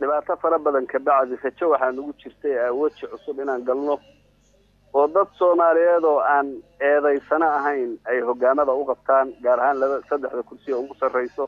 dhibaato fara badan ka bacdi rajo waxaa nagu jirtay weji cusub inaan galno oo dad soomaaliyeed oo aan eedaysano ahayn ay hogaamada u qabtaan gaar ahaan laba saddexda kursi oo ugu sarrayso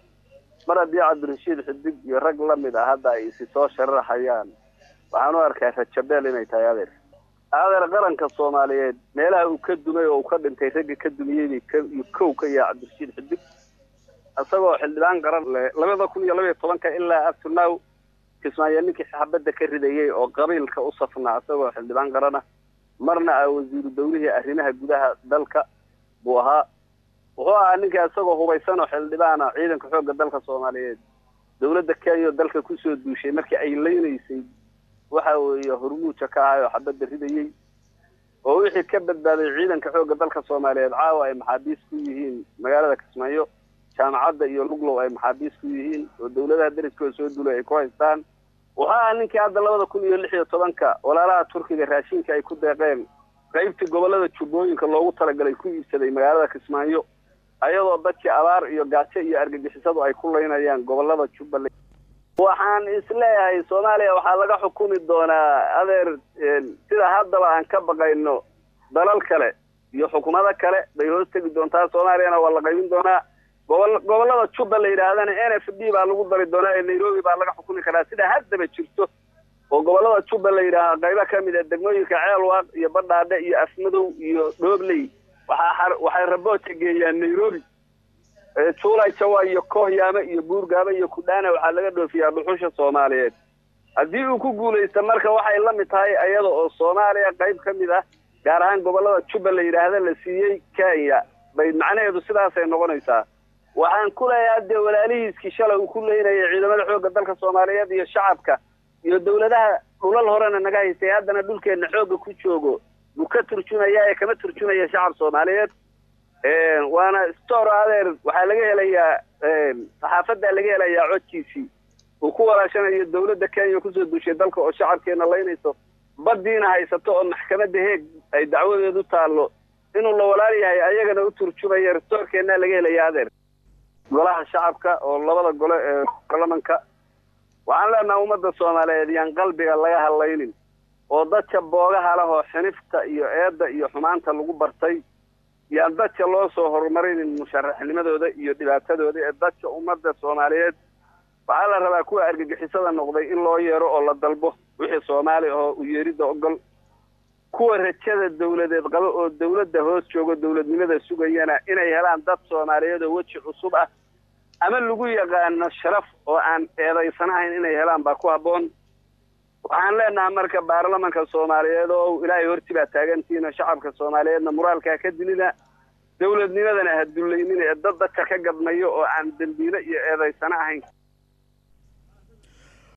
mar haddii cabdirashiid xidig iyo rag la mid ah hadda ay isi soo shararxayaan waxaan u arkaa rajabeel inay tahay adeer adeer qaranka soomaaliyeed meelaha uu ka dumay oo uu ka dhintay ragga ka dumiyey kow ka yaha cabdirashiid xidig isagoo xildhibaan qaran leh labada kun iyo labaiyo tobanka ilaa afternow kismaayo ninkii xabadda ka ridayey oo qabiilka u safnaa isagoo xildhibaan qarana marna ah wasiiru dawlihii arrimaha gudaha dalka buu ahaa wuxuu ahaa ninka isagoo hubaysan oo xildhibaana ciidanka xoogga dalka soomaaliyeed dawladda kenya oo dalka kusoo duushay markii ay leynaysay waxa weeye hormuuja ka ahay oo xabadda ridayey oo wixii ka badbaaday ciidanka xoogga dalka soomaaliyeed caawa ay maxaabiis ku yihiin magaalada kismaayo jaamacadda iyo luglow ay maxaabiis ku yihiin oo dawladaha deriskooda soo duulay ay ku haystaan wuxuu ahaa ninkii hadda labada kun iyo lix iyo tobanka walaalaha turkiga raashinka ay ku deeqeen qaybtii gobollada jubbooyinka loogu talagalay ku iibsaday magaalada kismaayo ayadoo dadkii abaar iyo gaajo iyo argagixisadu ay ku laynayaan gobollada jubbaland waxaan isleeyahay soomaaliya waxaa laga xukumi doonaa adeer sida haddaba aan ka baqayno dalal kale iyo xukumado kale bay hoos tegi doontaa soomaaliyana waa la qaybin doonaa gobol gobollada jubba la yidhaahdana n f d baa lagu dari doonaa ee nairobi baa laga xukumi karaa sida haddaba jirto oo gobollada jubba la yidhaaha qaybo ka mid a degmooyinka ceelwaaq iyo badhaadhe iyo afmadow iyo dhoobley waxaa waxay raboodka geeyaan nairobi juulay jawa iyo koohyaame iyo buurgaaba iyo kudhaana waxaa laga dhoofiyaa dhuxusha soomaaliyeed haddii uu ku guulaysta marka waxay la mid tahay ayada oo soomaaliya qayb ka mid ah gaar ahaan gobollada jubba la yidhaahda la siiyey kenya bay macnaheedu sidaasay noqonaysaa waxaan ku leeyahay dee walaalihiiskii shalay uu ku leynayay ciidamada xoogga dalka soomaaliyeed iyo shacabka iyo dawladaha dhulal horena naga haystay haddana dhulkeenna xoogga ku joogo buu ka turjumaya ee kama turjumaya shacab soomaaliyeed waana store adeer waxaa laga helayaa saxaafaddaa laga helayaa codkiisii uu ku walaashanayo dawladda kenya kusoo duushay dalka oo shacabkeena laynayso baddiina haysato oo maxkamadda heeg ay dacwadeedu taallo inuu la walaal yahay ayagana u turjumaya restoorkeennaa laga helaya adeer golaha shacabka oo labada gole ee baarlamanka waxaan leenaha ummadda soomaaliyeed yaan qalbiga laga hadlaynin oo dadka boogaha leh oo xinifta iyo eedda iyo xumaanta lagu bartay yaan dadka loo soo horumarinin musharaxnimadooda iyo dhibaatadooda ee dadka ummadda soomaaliyeed waxaa la rabaa kuwa argagixisada noqday in loo yeero oo la dalbo wixii soomaali ahoo u yeeridda ogol kuwa rajada dawladeed qaba oo dawladda hoos joogo dawladnimada sugayana inay helaan dad soomaaliyeed oo weji cusub ah ama lagu yaqaano sharaf oo aan eedaysanahayn inay helaan baa ku habboon waxaan leenahay marka baarlamanka soomaaliyeed oo ilaahay horti baa taagantihiin shacabka soomaaliyeedna muraalkaa ka dilina dawladnimadana ha dullaynina ee dad dadka ka gadmayo oo aan dembiile iyo eedaysano ahayn